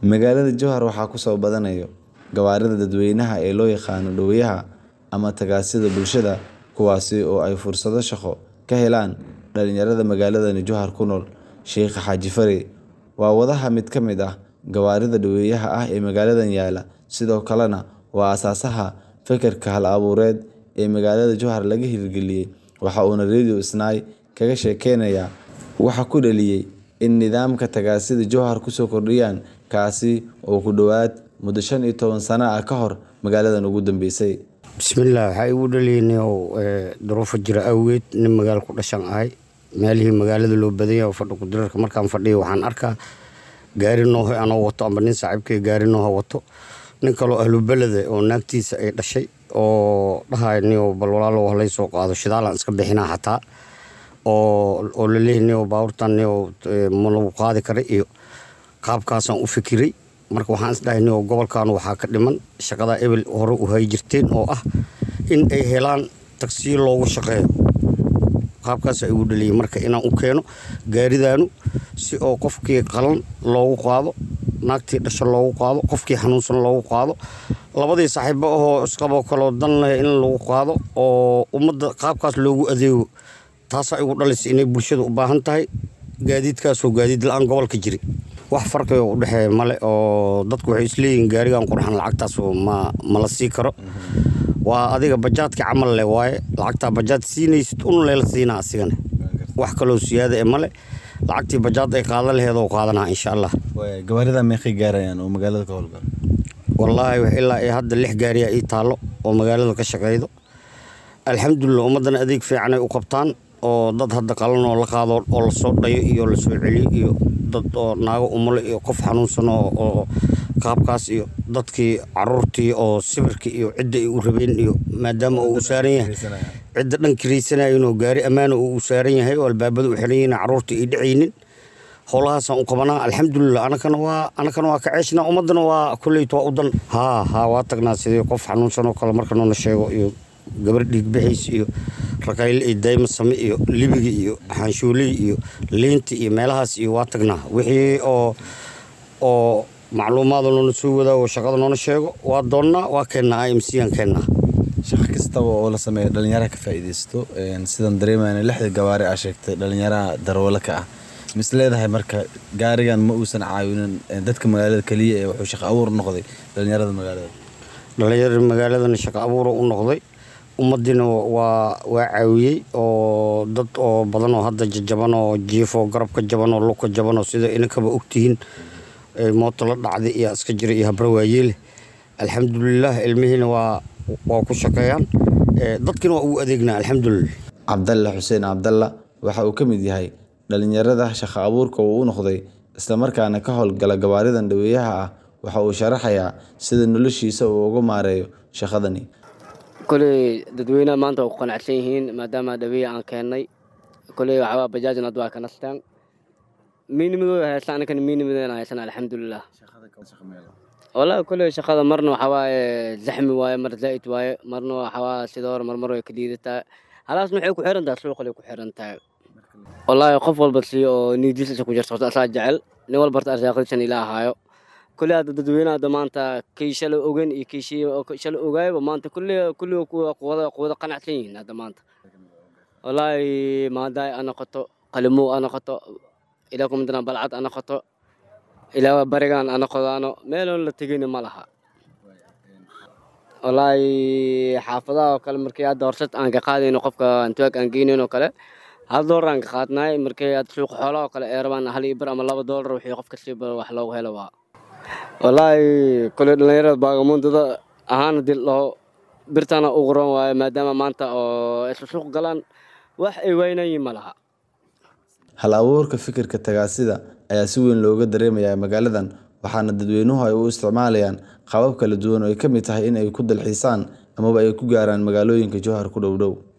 Magaalada Jowhar waxaa ku soo badanaya gawaarida dadweynaha ee loo yaqaan dhoweyaha ama tagaasida bulshada, kuwaas oo ay fursado shaqo ka helaan dhalinyarada magaalada Jowhar ku nool. Sheikh Xaaji Fari waa wadaha mid ka mid ah gawaarida dhoweyaha ah ee magaalada yaalla, sidoo kalena waa aasaasaha fikirka hal-abuureed ee magaalada Jowhar laga hirgeliyay. Waxa uuna Radio Isnaa kaga sheekeynayaa waxa ku dhaliyay in nidaamka tagaasida Jowhar kusoo kordhiyaan, kaasi oo ku dhawaad muddo shan iyo toban sano ah ka hor magaaladan ugu dambeysay. bismillaah waxaa igu dhaliyay inuu duruufo jira awgeed nin magaalo ku dhashan ahay meelihii magaalada loo badan yahay oo fadhi ku dirarka markaan fadhiyo waxaan arkaa gaari nooho anoo wato amba nin saaxiibkay gaari nooho wato nin kaloo ahlu belede oo naagtiisa ay dhashay oo dhahay niyow bal walaalow halay soo qaado shidaalaan iska bixinaa xataa oo oo la leeyahay niyow baabuurtan niyow ma lagu qaadi kara iyo qaabkaasaan u fikiray marka waxaan isdhahay niyow gobolkan waxaa ka dhiman shaqada ebel hore u hay jirteen oo ah in ay helaan tagsiyo loogu shaqeeyo qaabkaas igu dhaliyay marka inaan u keeno gaaridaanu si oo qofkii qalan loogu qaado naagtii dhasho loogu qaado qofkii xanuunsan loogu qaado labadii saaxiibo ahoo isqaboo kaloo dan leh in lagu qaado oo ummadda qaabkaas loogu adeego taasaa igu dhalisay inay bulshada u baahan tahay gaadiidkaasoo gaadiid la-aan gobolka jiri wax farqiga u dhexeeya male oo dadku waxay isleeyihiin gaarigan qurxan lacagtaas ma mala sii karo waa adiga bajaadka camal leh waaye lacagtaa bajaad siinaysid un leela siinaa asigane wax kaloo siyaada e male lacagtii bajaad ay qaadan laheed oo qaadanaa insha allah gawaarida meeqay gaarayaan oo magaalada ka howlgala wallaahi ilaa iyo hadda lix gaariyaa ii taallo oo magaalada ka shaqeydo alxamdulilah ummaddana adeeg fiican ay u qabtaan oo dad hadda qalan oo la qaado oo lasoo dhayo iyo lasoo celiyo iyo dad oo naago umule iyo qof xanuunsan oo qaabkaas iyo dadkii caruurtii oo sibirka iyo cidda ay u rabeen iyo maadaama uu u saaran yahay cidda dhan kiraysanayinoo gaari ammaana uu u saaran yahay oo albaabada u xiran yihiin caruurta ay dhacaynin howlahaasaan u qabanaa alxamdulilah anakana waa anakana waa ka ceeshnaa ummaddana waa kolleyta waa u dan haa haa waa tagnaa sidii qof xanuunsan oo kale marka noona sheego iyo gabar dhiigbaxaysa iyo rakayle iyo dayma same iyo libiga iyo xaanshuuley iyo liinta iyo meelahaas iyo waa tagnaa wixii oo oo macluumaada noona soo wadaago shaqada noona sheego waa doonnaa waa keennaa i m c aan keennaa shaqo kastaba oo la sameeyo dhalinyaraha ka faa'iidaysto sidan dareemayna lixda gawaari aa sheegtay dhalinyaraha darwalo ka ah mis leedahay marka gaarigan ma uusan caawinin dadka magaalada keliya ee wuxuu shaqo abuur noqday dhalinyarada magaalada dhalinyarada magaaladana shaqo abuura u noqday ummaddiina waa waa caawiyey oo dad oo badan oo hadda jajaban oo jiifo garabka jaban oo lugka jaban oo sida inankaba ogtihiin mooto la dhacday iyo iska jira iyo habra waayeele alxamdulilah ilmihiina waa waa ku shaqeeyaan dadkina waa ugu adeegnaa alxamdulilah cabdalle xuseen cabdalla waxa uu ka mid yahay dhalinyarada shaqo abuurka uu u noqday islamarkaana ka howlgala gawaaridan dhoweeyaha ah waxa uu sharaxayaa sida noloshiisa uu uga maareeyo shaqadani koley dadweynaha maanta waa ku qanacsan yihiin maadaama dhaweeye aan keennay koley waxawaa bajaajin hadda waa ka nastaan miinimadooda haysta anakan miinimadeena haysan alxamdulilah wallaahi koley shaqada marna waxaa waaye zaxmi waaye mar zaa'id waaye marna waxawaa sida hore marmar way ka liidataa halaasna waxay ku xiran tahay suuqalay ku xiran tahay wallaahi qof walba si oo niidiisa ku jirto asaa jecel nin walba horta arsaaqadiisan ila ahaayo kulli hadda dadweynaha hadda maanta kii shalay ogen iyo kii shalay ogaayaba maanta kulli kulli kuwada kuwada qanacsan yihiin hadda maanta wallaahi maadaay a noqoto qalimow a noqoto ilaa kumadana balcad a noqoto ilaa barigan a noqodaano meeloon la tegayna ma laha wallaahi xaafadaha oo kale markii hadda horsad aan ka qaadayno qofka antuwaag aan geynayno kale hal doolar aan ka qaadnaay markii hadda suuqa xoolaha oo kale ee rabaan hal iyo bir ama laba doolar wixii qof kastiiba wax loogu helo waa wallaahi koley dhallinyarada baagamuundada ahaan hadii ladhaho birtana u qoran waayo maadaama maanta oo isla suuq galaan wax ay waynayiin ma laha hal abuurka fikirka tagaasida ayaa si weyn looga dareemayaa magaaladan waxaana dadweynuhu ay u isticmaalayaan qaabab kala duwan oo ay ka mid tahay in ay ku dalxiisaan amaba ay ku gaaraan magaalooyinka jowhar ku dhow dhow